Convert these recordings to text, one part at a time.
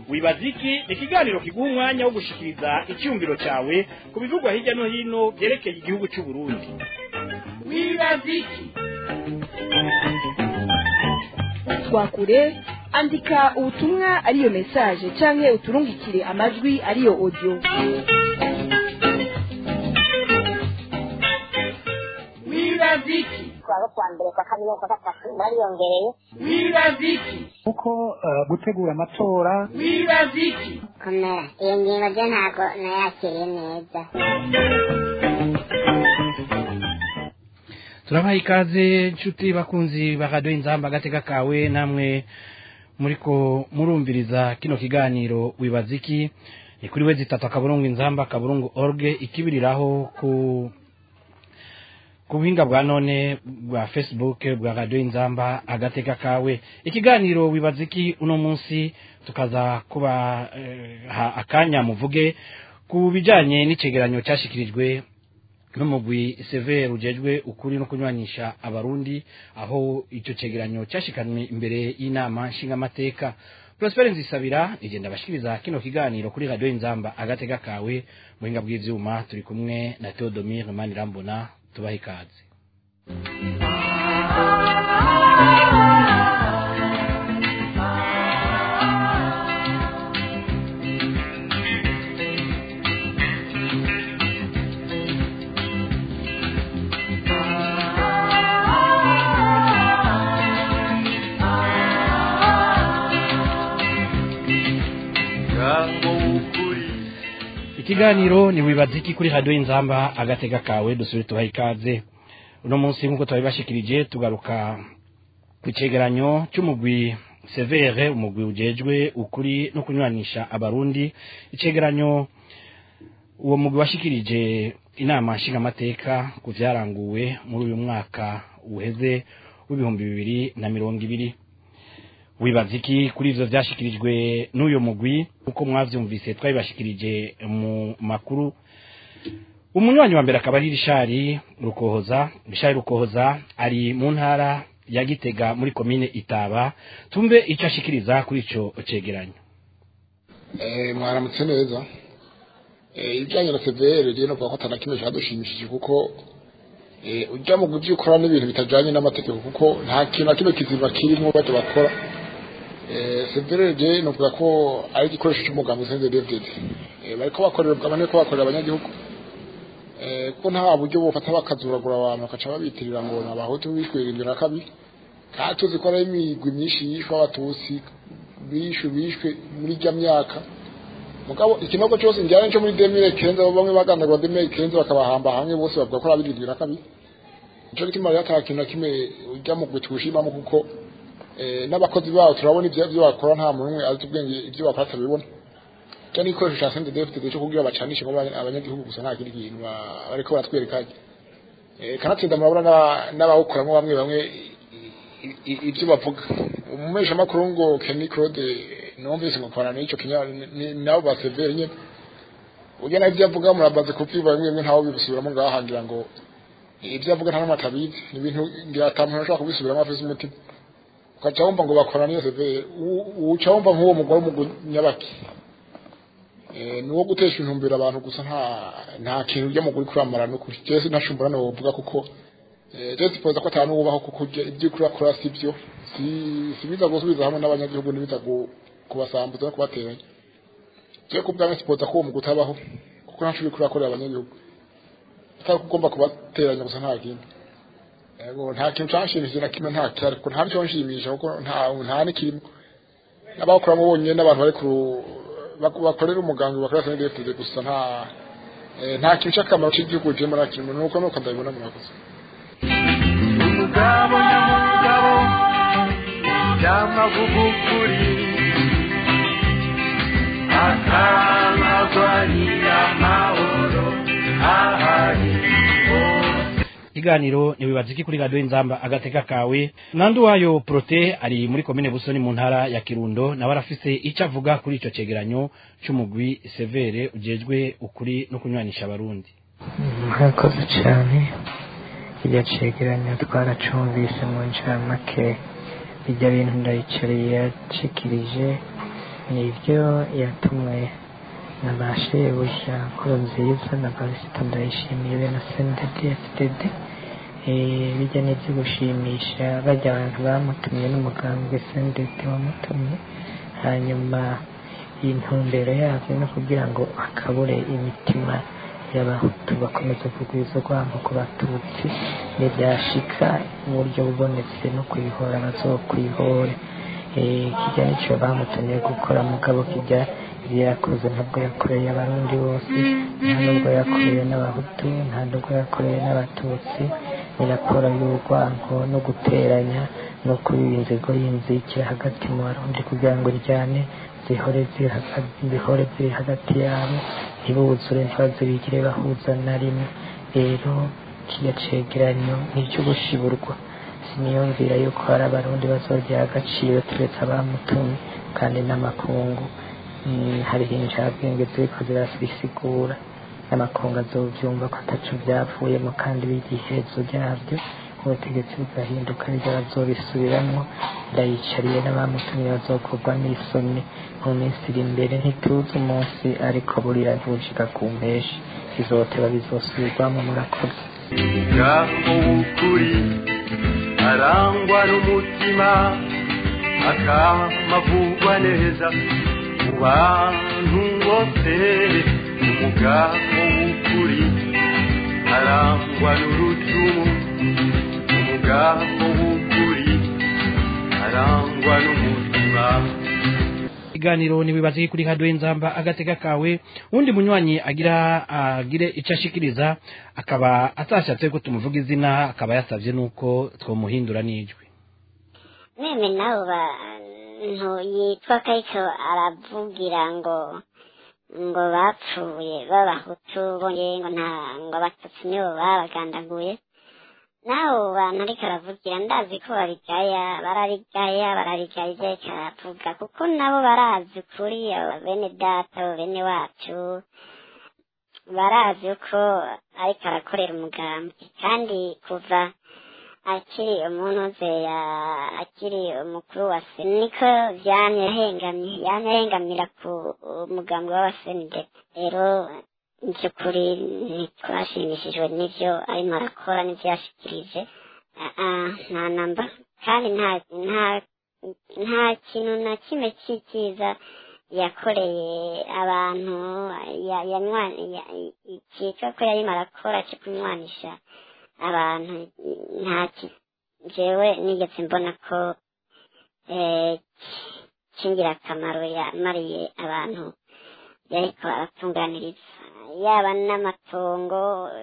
wibaza iki ni ikiganiro kiguha umwanya wo gushikiriza icyumviro cyawe ku bivugwa hirya no hino byerekeye igihugu cy'u Burundi wibaza iki twakure andika ubutumwa ariyo message canke uturungikire amajwi ariyo audio wibaza iki kuwa kwa mbere kwa kabiri kwa gatatu bariyongereye wibaza iki kuko eh, gutegura amatora wibaza iki komera iyo ngingo ryo ntabwo nayakiriye neza turabaha ikaze nshuti bakunzi ba radiyo inzamba agateka kawe namwe muriko murumviriza kino kiganiro wibaza iki ni kuri we zitatu akaburungu inzamba akaburungu orge ikibiriraho ku ku buhinga bwa none bwa facebook bwa radiyo inzamba agateka kawe ikiganiro wibaza iki uno munsi tukaza kuba eh, ha akanya muvuge ku bijanye n'icegeranyo cyashikirijwe n'umugwi severe ujejwe ukuri no kunywanisha abarundi aho icyo cegeranyo cyashikanwe imbere y'inama nshingamateka Prosper Nzisabira igenda bashikiriza kino kiganiro kuri radio Inzamba agatega kawe muhinga bw'ivyuma turi kumwe na Theodomire Manirambona tubaha ikaze ikiganiro ni wibaza iki kuri radio Inzamba agatega kawe dusubire tubaha ikaze uno munsi nk'uko twabibashikirije tugaruka ku cegeranyo cy'umugwi severe umugwi ujejwe ukuri no kunywanisha abarundi icegeranyo uwo mugwi washikirije inama nshingamateka ku vyaranguwe muri uyu mwaka uheze w'ibihumbi bibiri na mirongo ibiri wibaza iki kuri ivyo vyashikirijwe n'uyo mugwi uko mwavyumvise twabibashikirije mu makuru umunywanyi wa mbere akaba ari rishari rukohoza rishari rukohoza ari mu ntara ya gitega muri komine itaba tumve icyo ashikiriza kuri ico cegeranyo Eh, mwaramutse neza Eh, ibijyanye na severe rero novuga ko atana kimwe cyadushimishije kuko eh, ujya mu byo ukora n'ibintu bitajyanye n'amategeko kuko nta kintu na kimwe kizima kirimo bajya bakora Eh, severe rero novuga ko ari igikoresho cy'umugambi senze david bariko bakorera ubwabane ko bakorera abanyagihugu Eh, kuko nta buryo bufata bakazuragura abantu bakaca babitirira ngo ni abahutu bishwe irindwi na kabiri kandi tuzi ko ari imigwi myinshi yishwe abatutsi bishwe bishwe muri rya myaka mugabo ikinogo cyose njyane cyo muri demire kenza bamwe bagandagwa demire kenza bakabahamba hamwe bose bavuga ko ari abirindwi na kabiri nico gituma rero ata kintu na kimwe ujya mu gwe tuwushimamo kuko eh, n'abakozi babo turabona ibyo ibyo bakora nta muntu umwe azi ubwenge ibyo bakora atabibona cyo ni igikoresho cya sente defite cyo kugira bacanishe ngo abanya- abanyagihugu gusa nta kindi kintu ba- bariko baratwereka Eh, kanatsinda murabona n'aba- n'abawukoramo bamwe bamwe i- i- ibyo bavuga umumeshamakuru ngo Kenny Claude numvise ngo kwana n'ico kinya ni- nabo ba severe nyene ujya naho ibyo avuga murabaze kubyumva bimwe bimwe ntawe bibisubiramo ngaha ngira ngo ibyo avuga nta n'umwe atabizi ni ibintu ngira ata muntu ashobora kubisubiramo afise umutima ukaca wumva ngo bakora n'iyo severe U- uca wumva nk'uwo mugore w'umunyabaki Eh, ni uwo gutesha intumbero abantu gusa nta nta kintu ujya mu kuri kuramara n'ukuri jewe sinashumbura no wovuga kuko eh, jewe sipoza ko atanu wubaho kuko ujya- ibyo ukora kora si byo si si biza gusubiza hamwe n'abanyagihugu n'ibiza gu- kubasambuza no kubateranya jewe ku bwanjye sipoza ko uwo mu gutabaho kuko nta shuri kurakorera abanyagihugu atari ko ugomba kubateranya gusa nta kindi yego nta kintu canshimishije na kimwe nta cyari kuko nta nico nshimisha kuko nta nta n'ikirimo n'abakoramo bonyine n'abantu bari ku bak- bakorera umugambi bakorera senedefide gusa nta eh, nta kintu cy'akamaro cy'igihugu kirimo na kimwe nuko nuko ndabibona murakoze umugabo nyamugabo byamavugukuri akamagwanira amahoro ahari ikiganiro ntiwibaza iki kuri radiyo inzamba agateka kawe nandu wayo prote ari muri komine busoni mu ntara ya kirundo nawe arafise icyo avuga kuri icyo cegeranyo cy'umugwi severe ujejwe ukuri no kunywanisha abarundi murakoze cyane iryo cegeranyo twaracumvise mu ncamake bijya bintu ndayicariye yacikirije nibyo yatumwe na ba shebuja nkuru nziza na barisita ndayishimiye be na sendedi efudede bijya n'ibyo gushimisha bajya abantu bamutumye n'umugambwe sendedi wamutumye hanyuma intumbero yabyo no kugira ngo akabure imitima y'abahutu bakomeza kugwiza urwango ku batutsi ntibyashika mu buryo bubonetse no kwihora bazokwihore Eh, kijya nicyo bamutumye gukora mugabo kijya ibyo yakoze ntabwo yakoreye abarundi bose nta nubwo yakoreye n'abahutu nta nubwo yakoreye n'abatutsi ni raporo y'urwango no guteranya no kubiba inzigo y'inzikira hagati mu barundi kugira ngo ryane zihore ziri hagati zihore ziri hagati yabo ntibuzure ntibazibigire bahuza na rimwe rero kiriya cegeranyo ni icyo gushiburwa siniyumvira yuko hari abarundi bazogira agaciro turetse abamutumye kandi n'amakungu Mm, hariho injabwenge ziriko zirabisigura n'amakungu azovyumva ko ataco vyavuyemo kandi bigihezo ryavyo ubutegetsi bugahinduka nivyo bazobisubiramwo ndayicariye n'abamutumye bazokorwa n'isoni mu minsi iri imbere ntituzi umunsi ariko burira ntibushika ku mpeshi bizoteba bizosubirwamo murakoze umuryango w'ukuri arangwa n'umutima akamavugwa neza mu bantu bose umugabo w'ukuri arangwa n'urucumu umugabo w'ukuri arangwa n'umutima iganiro nibibaze kuri radio inzamba agatega kawe undi munywanyi agira agire icyo ashikiriza akaba atashatse ko tumuvuga izina akaba yasavye nuko twomuhindura n'ijwi meme nabo bantu yitwa kayiko aravugira ngo ngo bapfuye b'abahutu bongeye ngo nta ngo abatutsi nibo babagandaguye naho bantu ariko aravugira ndazi ko babigaya barabigaya barabigaya ibyo ariko aravuga kuko nabo barazi ukuri abo bene data abo bene wacu barazi uko ariko arakorera umugambi kandi kuva akiri umuntu ya akiri umukuru wa sena niko vyamye yahengamye yamye ahengamira ku mugambi w'abasenide rero by'ukuri ntitwashimishijwe n'ivyo arimo arakora n'ivyo yashikirije Ah, ah, nta namba kandi nta nta nta kintu na kimwe cyiza yakoreye abantu ya- yanywa- ya- icyitwa ko yarimo arakora cyo kunywanisha abantu nta ki- jewe nigeze mbona ko eh, cy'ingirakamaro yamariye abantu yariko aratunganiriza yaba n'amatongo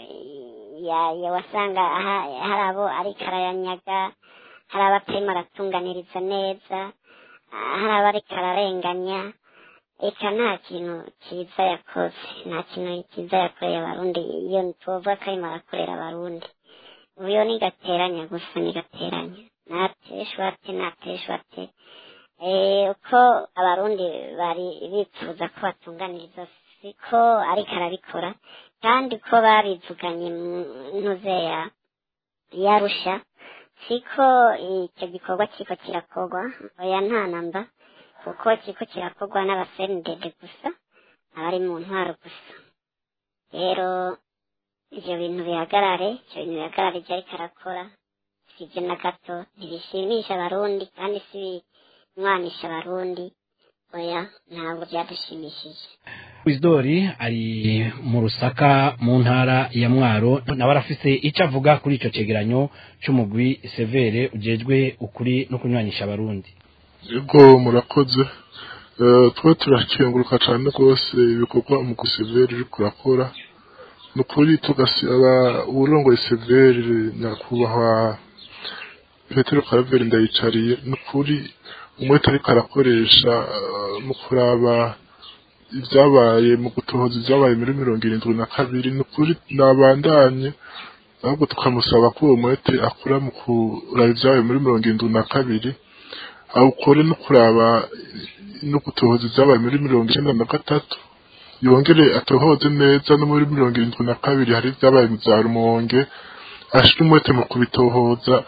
ya- ya wasanga aha- hari abo ariko arayanyaga hari abatarimo aratunganiriza neza ah, hari abo ariko ararenganya eka nta kintu cyiza yakoze nta kintu cyiza yakoreye abarundi iyo tuvuga ko arimo arakorera abarundi uyo ni gateranya gusa ni gateranya nateshwate nateshwate eh uko abarundi bari bifuza ko batunganiriza siko ariko arabikora kandi ko babivuganye mu ntuze ya yarusha siko icyo gikorwa kiko kirakorwa oya nta namba kuko kiko kirakorwa n'abasendede gusa abari mu ntwaro gusa rero ivyo bintu bihagarare ivyo bintu bihagarare ivyo ariko arakora sivyo na gato ntibishimisha abarundi kandi si binywanisha abarundi oya ntabwo byadushimishije Wizdori ari mu rusaka mu ntara ya Mwaro nawe arafise icyo avuga kuri ico cegeranyo c'umugwi severe ujejwe ukuri no kunywanisha abarundi yego murakoze Eh, twe turakenguruka cyane rwose ibikorwa umugwi severi uri kurakora ni ukuri tugasaba uwurongoye severi nyakubahwa petero karaveri ndayicariye ni ukuri umwete ariko arakoresha eh, mu kuraba ibyabaye mu gutohoza ibyabaye muri mirongo irindwi na kabiri ni ukuri nabandanye ahubwo tukamusaba ko uwo mwete akora mu kuraba ibyabaye muri mirongo irindwi na kabiri awukore no kuraba no gutohoza ibyabaye muri mirongo icyenda na gatatu yongere atohoze neza no muri mirongo irindwi na kabiri hari ibyabaye mu za rumonge ashire umwete mu kubitohoza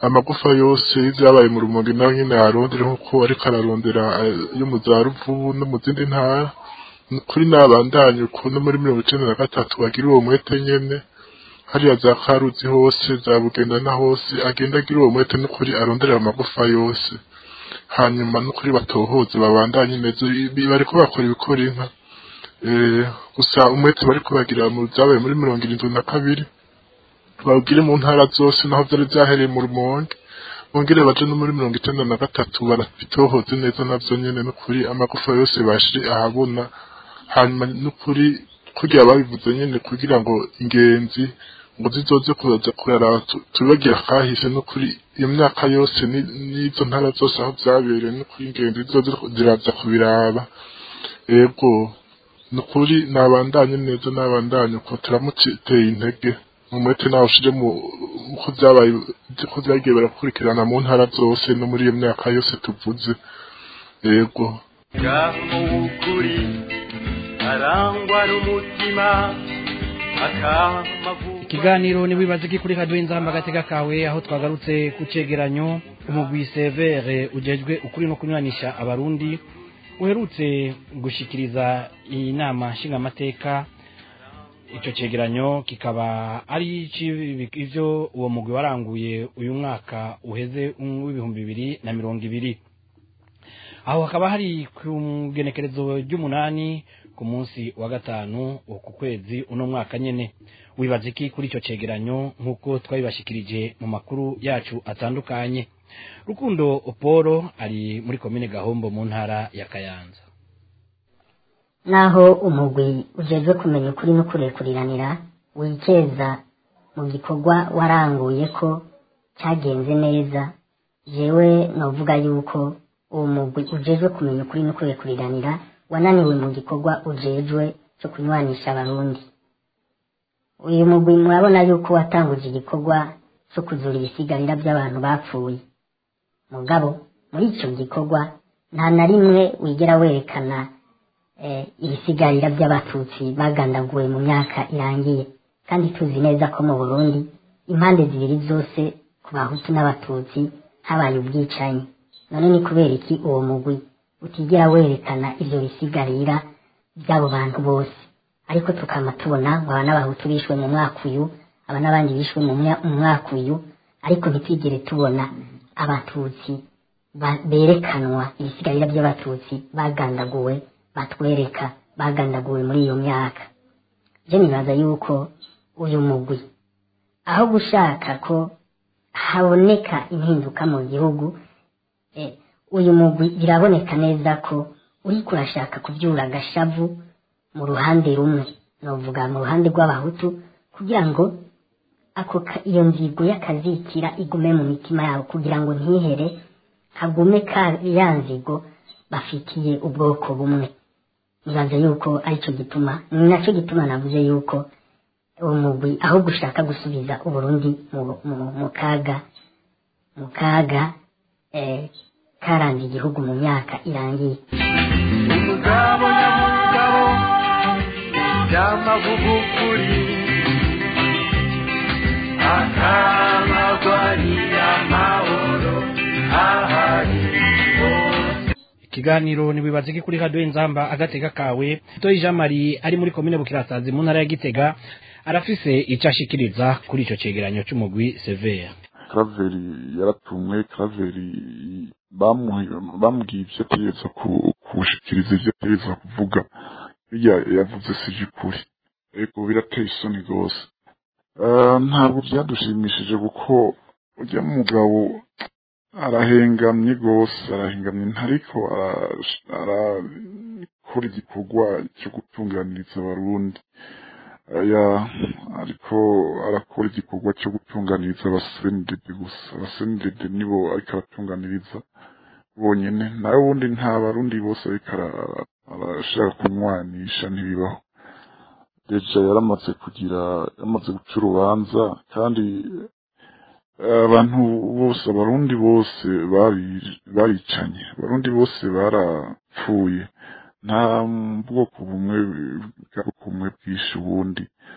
amagufa yose y'ibyabaye mu rumonge nawe nyine yarondera nk'uko ariko ararondera eh, yo mu za ruvubu no mu zindi ntara Ni kuri nabandanye uko no muri mirongo icenda na gatatu bagira uwo mwete nyene hariya za karuzi hose za bugenda na hose agenda agira uwo mwete n'ukuri aronderera amagufa yose hanyuma n'ukuri batohoze babandanye neza Ibi bariko bakora ibikora inka Eh, gusa umwete bariko bagira mu byabaye muri mirongo irindwi na kabiri bawugire mu ntara zose naho vyari vyahereye mu rumonge bongere baje no muri mirongo icenda na gatatu barabitohoze neza navyo nyene n'ukuri amagufa yose bashire ahabona hanyuma n'ukuri kugira babivuze nyene kugira ngo ingenzi ngo zizoze kuza kurara tu- tubagira kahise n'ukuri iyo myaka yose ni- n'izo ntara zose aho vyabereye n'ukuri ingenzi zizoze ziraza kubiraba ego nukuri nabandanye neza nabandanye uko turamuteye intege umwete nawe ushire mu uko vyabaye ko vyagiye barakurikirana mu ntara zose no muri iyo myaka yose tuvuze yego ngaho w'ukuri arangwa n'umutima akamavuga ikiganiro ni wibaze ko kuri radiyo inzamba agatega kawe aho twagarutse ku cegeranyo umugwi severe ujejwe ukuri no kunywanisha abarundi uherutse gushikiriza iyi nama nshingamateka icyo cegeranyo kikaba ari ici- ivyo uwo mugwi waranguye uyu mwaka uheze w'ibihumbi bibiri na mirongo ibiri aho hakaba hari ku genekerezo ry'umunani ku munsi wa gatanu uku kwezi uno mwaka nyene wibaza iki kuri icyo cegeranyo nk'uko twabibashikirije mu makuru yacu atandukanye rukundo oporo ari muri komine gahombo mu ntara ya kayanza naho umugwi ujejwe kumenya ukuri no kurekuriranira wikeza mu gikorwa waranguye ko cyagenze neza jewe novuga yuko uwo mugwi ujejwe kumenya ukuri no kurekuriranira wananiwe mu gikorwa ujejwe cyo kunywanisha abarundi uyu mugwi murabona yuko watanguje igikorwa cyo kuzura ibisigarira by'abantu bapfuye mugabo muri icyo gikorwa nta na rimwe wigera werekana eh, ibisigarira by'abatutsi bagandaguwe mu myaka irangiye kandi tuzi neza ko mu burundi impande zibiri zose ku bahutu n'abatutsi habaye ubwicanyi none ni kubera iki uwo mugwi utigera werekana ivyo bisigarira by'abo bantu bose ariko tukama tubona ngo aba n'abahutu bishwe mu mwaka uyu aba n'abandi bishwe mu mya- mu mwaka uyu ariko ntitwigere tubona abatutsi ba- berekanwa ibisigarira by'abatutsi bagandaguwe batwereka bagandaguwe muri iyo myaka je nibaza yuko uyu mugwi aho gushaka ko haboneka impinduka mu gihugu eh, uyu mugwi biraboneka neza ko uriko urashaka kubyura agashavu mu ruhande rumwe novuga mu ruhande rw'abahutu kugira ngo ako ka- iyo nzigo y'akazikira igume mu mitima yabo kugira ngo ntihere hagume ka ya nzigo bafitiye ubwoko bumwe nibaza yuko aricyo gituma ni nacyo gituma navuze yuko uwo mugwi aho gushaka gusubiza uburundi mu, mu, mu kaga mu kaga eh, karanze igihugu mu myaka irangiye umugabo nyamugabo by'amavugukuri akamagwanira amahoro ahari hose ikiganiro niwibaze ko kuri radiyo inzamba agatega kawe toyi jean marie ari muri komine bukirasazi mu ntara ya gitega arafise icyo ashikiriza kuri icyo cegeranyo cy'umugwi severe karaveri yaratumwe karaveri bamu- bamubwiye ibyo ategereza ku- kushikiriza ibyo ategereza kuvuga birya yavuze sije ukuri ariko birateye isoni rwose Eh, ntabwo byadushimishije kuko ujya mugabo arahengamye rwose arahengamye ntariko ara- arakora igikorwa cyo gutunganiriza abarundi aya ariko arakora igikorwa cyo gutunganiriza abasenidede gusa abasenidede nibo ariko aratunganiriza bonyene nawe ubundi nta barundi bose ariko ara- arashaka kunywanisha ntibibaho deja yaramaze kugira yamaze guca urubanza kandi eh, abantu bose abarundi bose bari- baricanye abarundi bose barapfuye nta bwoko bumwe bwari bumwe bwishe ubundi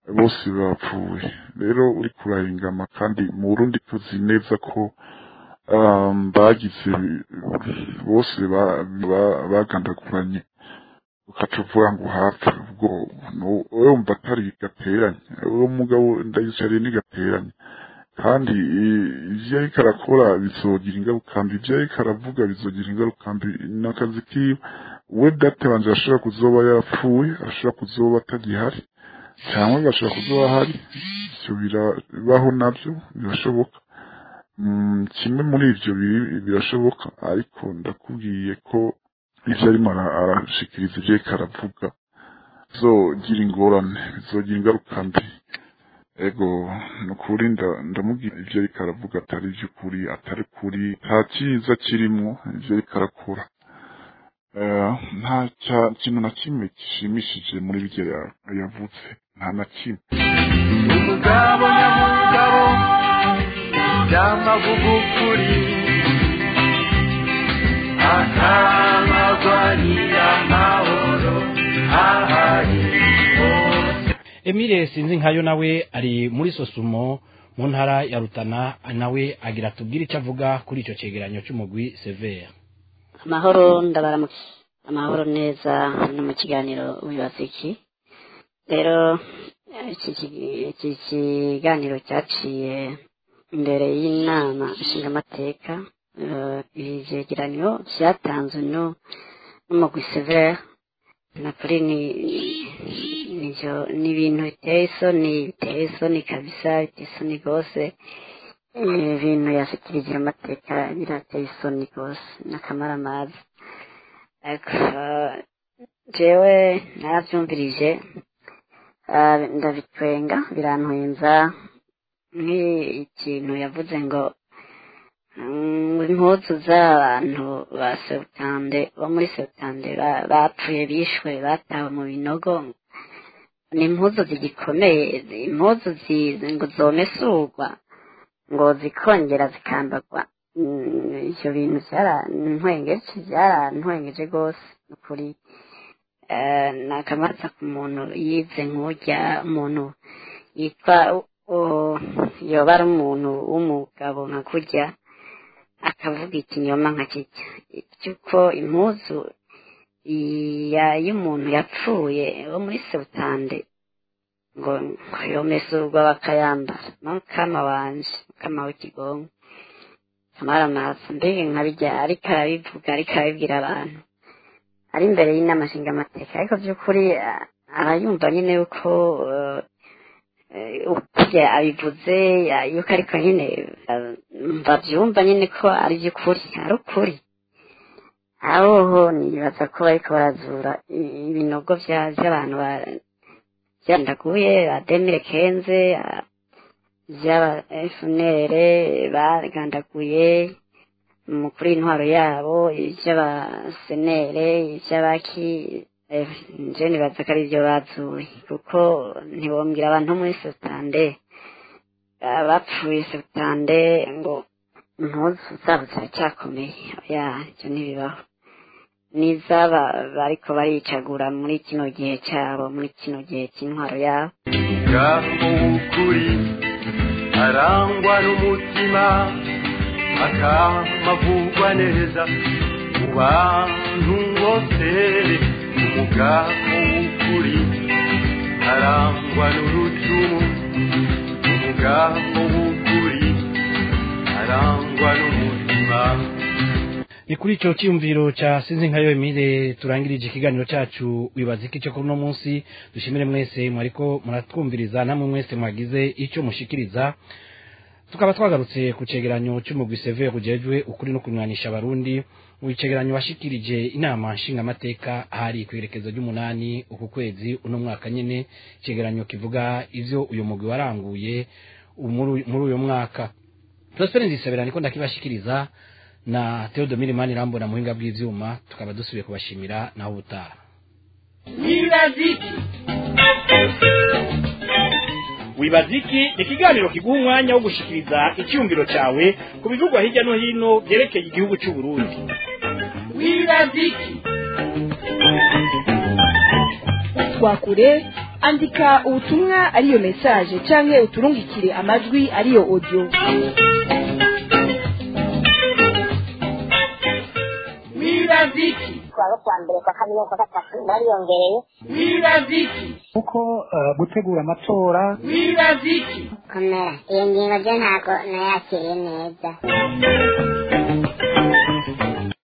bose bapfuye rero uri kurahingama kandi mu burundi tuzi neza ko um, bagize bose ba- ba- bagandaguranye ukaca uvuga ngo hafi ubwo no- wowe wumva atari gateranye uwo mugabo ndayicariye ni gateranye kandi i- ivyo ariko arakora bizogira ingaruka mbi ivyo ariko aravuga bizogira ingaruka mbi n'akazi kiwe we date wanje ashobora kuzoba yapfuye ashobora kuzoba atagihari cyangwa agashobora kuzoba ahari ivyo birabaho navyo birashoboka Mm, kimwe muri ivyo biri- birashoboka ariko ndakubwiye ko ivyo arimo ara- arashikiriza ivyo ariko aravuga bizogira ingorane bizogira ingaruka mbi ego nukuri nda- ndamubwira ivyo ariko aravuga atari ivy'ukuri atari kuri nta cyiza kirimwo ivyo ariko arakora Eh, nta cya- kintu na kimwe gishimishije muri birya ya- yavuze nta na kimwe umugabo nyamugabo by'amavugukuri akamagwanira amahoro ahari hose Emile sinzi nkayo nawe ari muri sosumo mu ntara ya Rutana nawe agira tubwire icyo avuga kuri ico cegeranyo c'umugwi Severe amahoro ndabaramuke amahoro neza no mu kiganiro wibaza iki rero iki ki- iki kiganiro cyaciye imbere y'inama nshingamateka eh, ivyegeranyo vyatanzwe no n'umugwi severe nakuri ni nivyo ni ibintu biteye isoni biteye isoni kabisa biteye isoni rwose ibintu yashikirije amateka birateye isoni rwose n'akamaramaza ariko jewe naravyumvirije ah, ndabitwenga birantwenza nk'ikintu yavuze ngo mm, impuzu z'abantu ba sebutande bo muri sebutande ba- bapfuye bishwe batawe mu binogo ni impuzu zigikomeye impuzu zi- ngo zomesurwa ngo zikongera zikambagwa Mm, ivyo bintu byarantwengeje byarantwengeje rwose ukuri nakamatsa ku muntu yize nk'urya umuntu yitwa u- yoba ari umuntu w'umugabo nka kurya akavuga ikinyoma nka kijya cy'uko impuzu ya- y'umuntu yapfuye wo muri sebutande ngo yomesurwa bakayambara mukama wanje mukama w'ikigongo kamaramaza mbega nkabijya ariko arabivuga ariko arabibwira abantu ari imbere y'inama nshingamateka ariko by'ukuri a- arayumva nyine yuko eh, eh, ukurya abivuze ya- yuko ariko nyine eh, babyumva nyine ko ari by'ukuri ari ukuri ahoho nibaza ko bariko barazura i- ibinogo vya- vy'abantu ba- vyandaguye ba demire kenze a- vy'aba efunere bagandaguye umukuru w'intwaro yabo ivy'abasenere ivy'abaki eh, nje nibaza ko ari vyo bazuye kuko ntibombwira abantu bo muri sotande bapfuye sotande ngo impuzu zabo ziracyakomeye oya ivyo ntibibaho n'izaba bariko baricagura muri kino gihe cyabo muri kino gihe cy'intwaro yabo ngaho ukuri arangwa n'umutima akamavugwa neza mu bantu bose umugabo w'ukuri arangwa n'urucumu umugabo w'ukuri arangwa n'umutima ni kuri ico cyiyumviro ca sinzi nkayo Emile turangirije ikiganiro cacu wibaza iki cyo kuri uno munsi dushimire mwese mwariko muratwumviriza namwe mwese mwagize ico mushikiriza tukaba twagarutse ku cegeranyo c'umugwi Severe kujejwe ukuri no kunywanisha abarundi mu icegeranyo washikirije inama nshingamateka hari kwerekezo ry'umunani uku kwezi uno mwaka nyene icegeranyo kivuga ivyo uyu mugwi waranguye umuru- muri uyu mwaka Prosper Nzisabira niko ndakibashikiriza na Theodomire Manirambona muhinga bw'ivyuma tukaba dusubiye kubashimira naho ubutaha wibaziki wibaziki ni ikiganiro kiguha umwanya wo gushikiriza icyumviro cyawe ku bivugwa hirya no hino byerekeye igihugu cy'u Burundi wibaziki twakure andika ubutumwa ariyo message canke uturungikire amajwi ariyo audio wiraziki kuwa kwa mbere kwa kabiri kwa gatatu bariyongereye wiraziki kuko eh, gutegura amatora wiraziki komera iyo ngingo ryo ntabwo nayakiriye neza